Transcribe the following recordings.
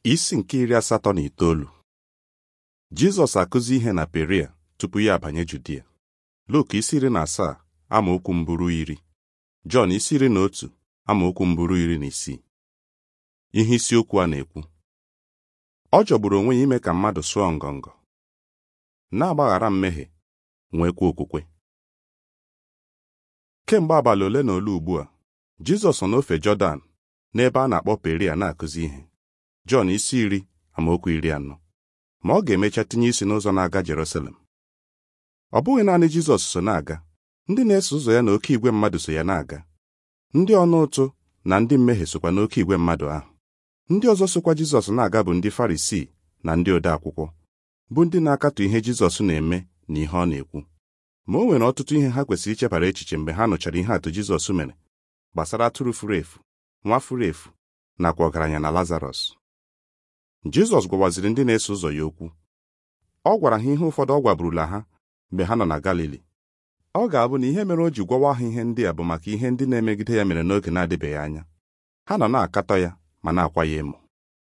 Isi nke iri asatọ na itoolu Jizọs akụzi ihe na Peria tupu ya abanye Judia. Luk isi iri na asaa amaokwu mbụrụ iri Jọn isi iri na otu amaokwu mbụrụ iri na isii ihe isiokwu a na-ekwu ọ jọgburu onwe ya ime ka mmadụ sụọ ngọngọ na-agbaghara mmehie nwekwa okwukwe kemgbe abalị ole na ole ugbu a Jizọs nọ n'ofe Jọdan n'ebe a na-akpọ Peria na-akụzi ihe Jọn isi iri amaokwu iri anọ ma ọ ga-emecha tinye isi n'ụzọ na-aga Jerusalem ọ bụghị naanị Jizọs so na-aga ndị na-eso ụzọ ya na oke igwe mmadụ so ya na-aga ndị ọnụ ụtụ na ndị mmehie sokwa n'oke igwe mmadụ ahụ ndị ọzọ sokwa Jizọs na-aga bụ ndị Farisii na ndị ode akwụkwọ bụ ndị na-akatọ ihe Jizọs na-eme na ihe ọ na-ekwu ma o nwere ọtụtụ ihe ha kwesịrị ichebara echiche mgbe ha nụchara ihe atụ Jizọs mere gbasara atụrụ furu efu nwa furu efu nakwa ọgaranya na Lazarọs Jizọs gwawaziri ndị na-eso ụzọ ya okwu ọ gwara ha ihe ụfọdụ ọ gwaburula ha mgbe ha nọ na Galili ọ ga-abụ na ihe mere o ji gwawa ha ihe ndị a bụ maka ihe ndị na-emegide ya mere n'oge na-adịbeghị anya ha nọ na-akatọ ya ma na-akwa ya emo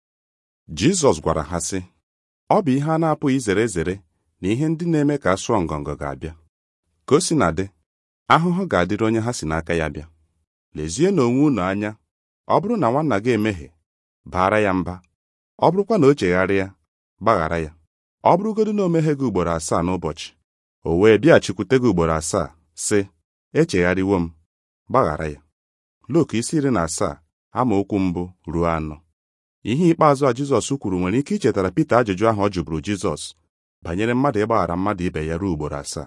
Jizọs gwara ha sị ọ bụ ihe a na-apụghị izere ezere na ihe ndị na-eme ka a sụọ ngọngọ ga-abịa ka o si na dị ahụhụ ga-adịrị onye ha si n'aka ya bịa lezie n'onwe unu anya ọ bụrụ na nwanna gị emehie baara ya mba ọ bụrụkwa na o chegharịa gbaghara ya ọ bụrụgodu na o mehie gị ugboro asaa n'ụbọchị o wee bịachikwute gị ugboro asaa sị echegharịwo m gbaghara ya Luk isi iri na asaa amaokwu mbụ ruo anọ ihe ikpeazụ a Jizọs kwuru nwere ike ichetara Pita ajụjụ ahụ ọ jụburu Jizọs banyere mmadụ ịgbaghara mmadụ ibe ya ruo ugboro asaa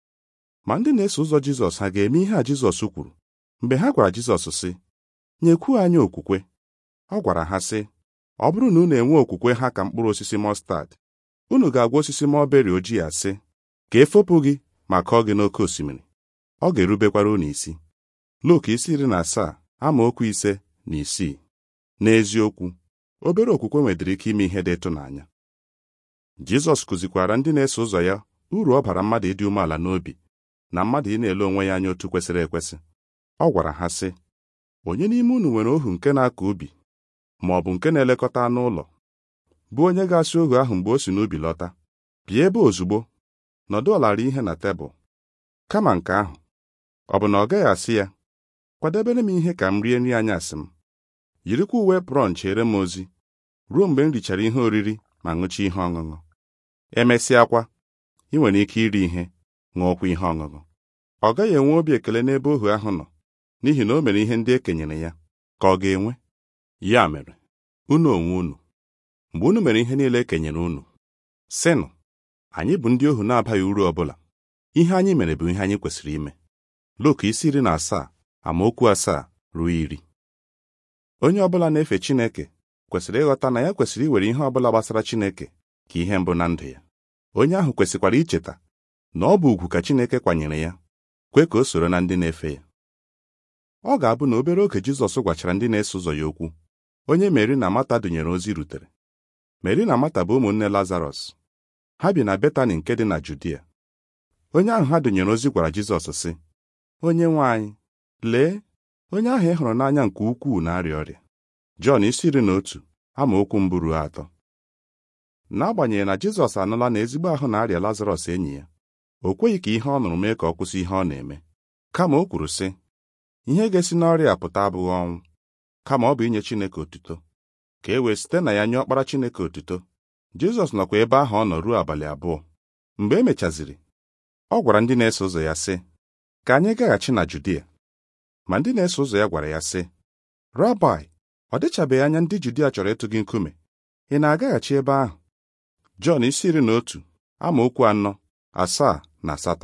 ma ndị na-eso ụzọ Jizọs ha ga-eme ihe a Jizọs kwuru mgbe ha gwara Jizọs sị nyekwuo anyị okwukwe ọ gwara ha sị ọ bụrụ na unu enwe okwukwe ha ka mkpụrụ osisi mọstad unu ga-agwa osisi mọlberi ojii a sị ka efopụ gị ma kọọ gị n'oké osimiri ọ ga-erubekwara unu isi Luk isi iri na asaa amaokwu ise na isii n'eziokwu obere okwukwe nwedịrị ike ime ihe dị ịtụnanya Jizọs kụzikwara ndị na-eso ụzọ ya uru ọ bara mmadụ ịdị umeala n'obi na mmadụ ị na-ele onwe ya anya otu kwesịrị ekwesị ọ gwara ha sị onye n'ime unu nwere ohu nke na-akọ ubi ma ọ bụ nke na-elekọta anụ ụlọ bụ onye ga-asị ohu ahụ mgbe o si n'ubi lọta bịa ebe ozugbo nọdụ ọlara ihe na tebụl kama nke ahụ ọ bụ na ọ gaghị asị ya kwadebere m ihe ka m rie nri anyasị m yirikwa uwe prọn chere m ozi ruo mgbe m richara ihe oriri ma ṅụcha ihe ọṅụṅụ emesịakwa ị nwere ike iri ihe ṅụọkwa ihe ọṅụṅụ ọ gaghị enwe obi ekele n'ebe ohu ahụ nọ n'ihi na o mere ihe ndị e kenyere ya ka ọ ga-enwe ya mere unu onwe unu mgbe unu mere ihe niile e kenyere unu sịnụ anyị bụ ndị ohu na-abaghị uru ọbụla ihe anyị mere bụ ihe anyị kwesịrị ime Luk isi iri na asaa amaokwu asaa ruo iri onye ọbụla na-efe Chineke kwesịrị ịghọta na ya kwesịrị iwere ihe ọbụla gbasara Chineke ka ihe mbụ na ndụ ya onye ahụ kwesịkwara icheta na ọ bụ ugwu ka Chineke kwanyere ya kwe ka o soro na ndị na-efe ya ọ ga-abụ na obere oge Jizọs gwachara ndị na-eso ụzọ ya okwu onye Meri na Mata dụnyere ozi rutere Meri na Mata bụ ụmụnne Lazarọs ha bi na Betani nke dị na Judia onye ahụ ha dụnyere ozi gwara Jizọs sị onye nwe anyị lee onye ahụ ị hụrụ n'anya nke ukwuu na-arịa ọrịa Jọn isi iri na otu amaokwu mbụ ruo atọ n'agbanyeghị na Jizọs anụla na ezigbo ahụ na-arịa Lazarọs enyi ya o kweghị ka ihe ọ nụrụ mee ka ọ kwụsị ihe ọ na-eme kama o kwuru sị ihe ga-esi n'ọrịa pụta abụghị ọnwụ kama ọ bụ inye Chineke otuto ka e wee site na ya nye ọkpara Chineke otuto Jizọs nọkwa ebe ahụ ọ nọ ruo abalị abụọ mgbe e mechaziri ọ gwara ndị na-eso ụzọ ya sị ka anyị gaghachi na Judia ma ndị na-eso ụzọ ya gwara ya sị Rabai ọ dịchabeghị anya ndị Judia chọrọ ịtụ gị nkume ị na-agaghachi ebe ahụ Jọn isi iri na otu amaokwu anọ asaa na asatọ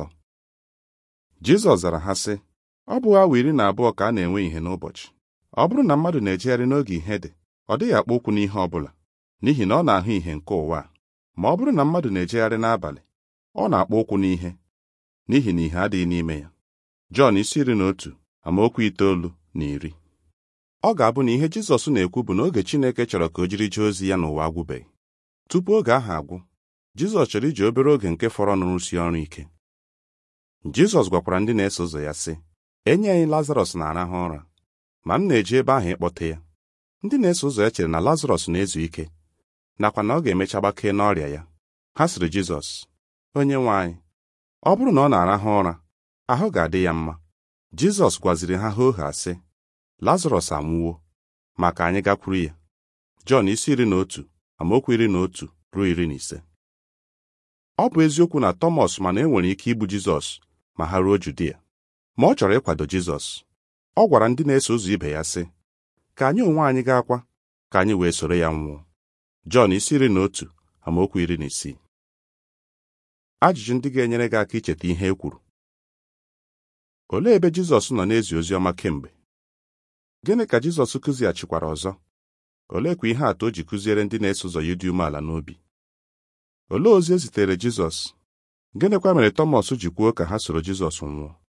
Jizọs zara ha sị ọ bụ awa iri na abụọ ka a na-enwe ihe n'ụbọchị ọ bụrụ na mmadụ na-ejegharị n'oge ihe dị ọ dịghị akpọ ụkwụ n'ihe ọ bụla n'ihi na ọ na-ahụ ihe nke ụwa ma ọ bụrụ na mmadụ na-ejegharị n'abalị ọ na-akpọ ụkwụ n'ihe n'ihi na ihe adịghị n'ime ya Jọn isi iri na otu amaokwu itoolu na iri ọ ga-abụ na ihe Jizọs na-ekwu bụ na oge Chineke chọrọ ka o jiri jee ozi ya n'ụwa agwụbeghị tupu oge ahụ agwụ Jizọs chọrọ iji obere oge nke fọrọ n'rụsi ọrụ ike Jizọs gwakwara ndị na-eso ụzọ ya sị enyi anyị Lazarọs na-arahụ ụra ma m na-eje ebe ahụ ịkpọte ya ndị na-eso ụzọ ya chere na Lazarọs na-ezu ike nakwa na ọ ga-emecha gbakee n'ọrịa ya ha sịrị Jizọs onye nwe anyị ọ bụrụ na ọ na-arahụ ụra ahụ ga-adị ya mma Jizọs gwaziri ha hoo ha sị Lazarọs anwụwo ma ka anyị gakwuru ya Jọn isi iri na otu amaokwu iri na otu ruo iri na ise ọ bụ eziokwu na Tọmọs mana e nwere ike igbu Jizọs ma ha ruo Judia ma ọ chọrọ ịkwado Jizọs ọ gwara ndị na-eso ụzọ ibe ya sị ka anyị onwe anyị ga-akwa ka anyị wee soro ya nwụọ Jọn isi iri na otu amaokwu iri na isii ajụjụ ndị ga-enyere gị aka icheta ihe e kwuru olee ebe Jizọs nọ na-ezi ozi ọma kemgbe gịnị ka Jizọs kụzighachikwara ọzọ oleekwa ihe atụ o ji kụziere ndị na-eso ụzọ ya dị umeala n'obi olee ozi e zitere Jizọs gịnịkwa mere Tọmọs ji kwuo ka ha soro Jizọs nwụọ